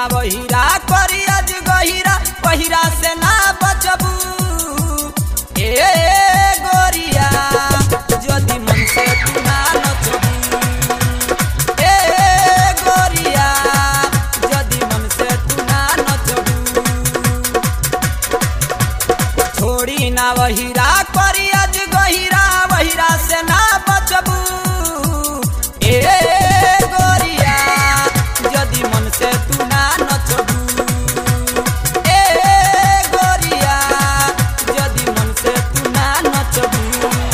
ना बहिरा करी आज गहिरा बहिरा से ना बचबू ए गोरिया यदि मन से तू ना नचबू ए गोरिया यदि मन से तू ना नचबू छोड़ी ना बहिरा करी आज गहिरा बहिरा से ना बचबू ए गोरिया यदि मन से तू ना नचबू ए गोरिया यदि मन से तू ना नचबू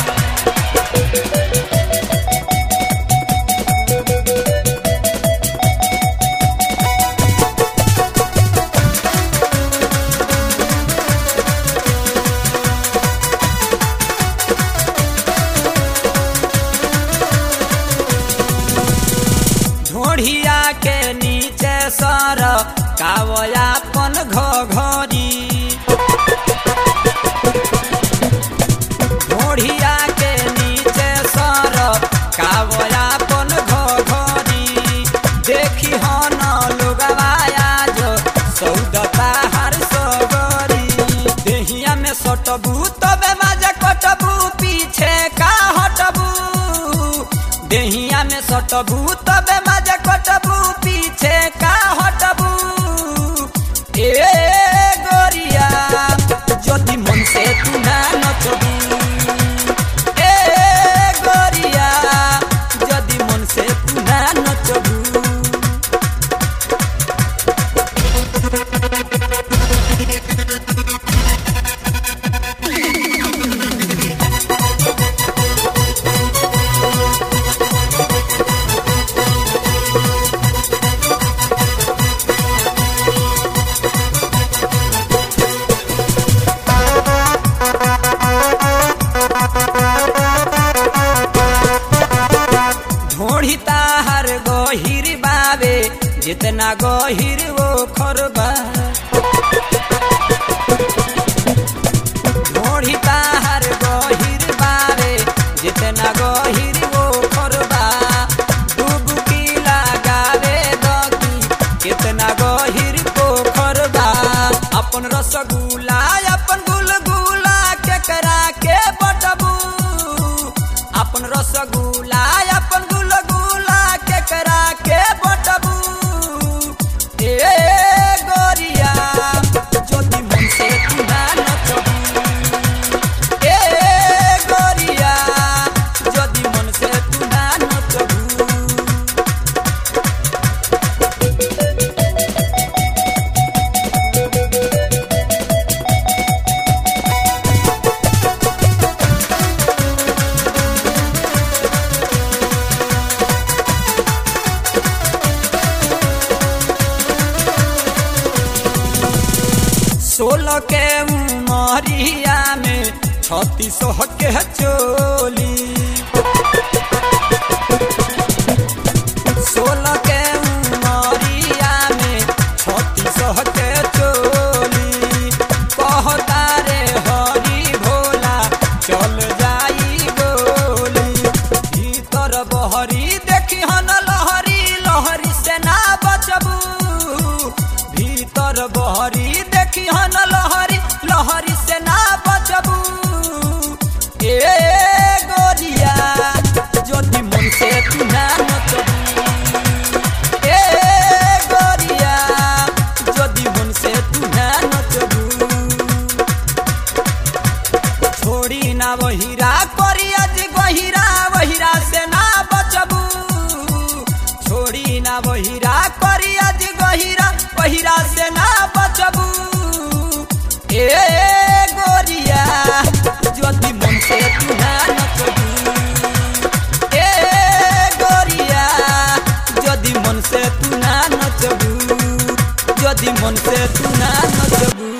ढोढ़िया के नीचे सर कावयापन घोघरी ढोढ़िया के नीचे सर कावयापन घोघरी देखी हो न लोगवाया जो सौदता हर सगरी देहिया में सटबू तबे मजा कटबू पीछे का हटबू देहिया में सटबू तबे मजा कटबू पीछे का हटबू ए गोरिया यदि मन से तू ना नचबू ए गोरिया यदि मन से तू ना नचबू ढोढ़ी ताहर गहिर बाबे जितना गहिर वो खरबा ढोढ़ी ताहर गहिर बाबे जितना गहिर वो खरबा डुबकी लगावे दकी कितना गहिर को खरबा अपन रसगुल्ला अपन गुलगुला केकरा के बटबू अपन रसगुल्ला अपन गुलगुला केकरा के बटबू ए गोरिया ज्योति मन से तू ना नचबू ए गोरिया ज्योति मन से तू ना नचबू सोलह के उमरिया में छत्तीस के चोली सोलह के उमरिया में छत्तीस के चोली कहता रे हरी भोला चल जाई गोली भीतर बहरी देखी हन लहरी लहरी से ना बचबू भीतर बहरी देखी हन लहरी लहरी से ना बचबू ए गोरिया ज्योति मन से तू ना नचबू ए गोरिया ज्योति मन से तू ना नचबू छोड़ी ना बहिरा करी आज गहिरा बहिरा से ना बचबू छोड़ी ना बहिरा करी आज गहिरा बहिरा से ना बचबू ए गोरिया ज्योति मन से तू ना नचबू ए गोरिया यदि मन से तू ना नचबू यदि मन से तू ना नचबू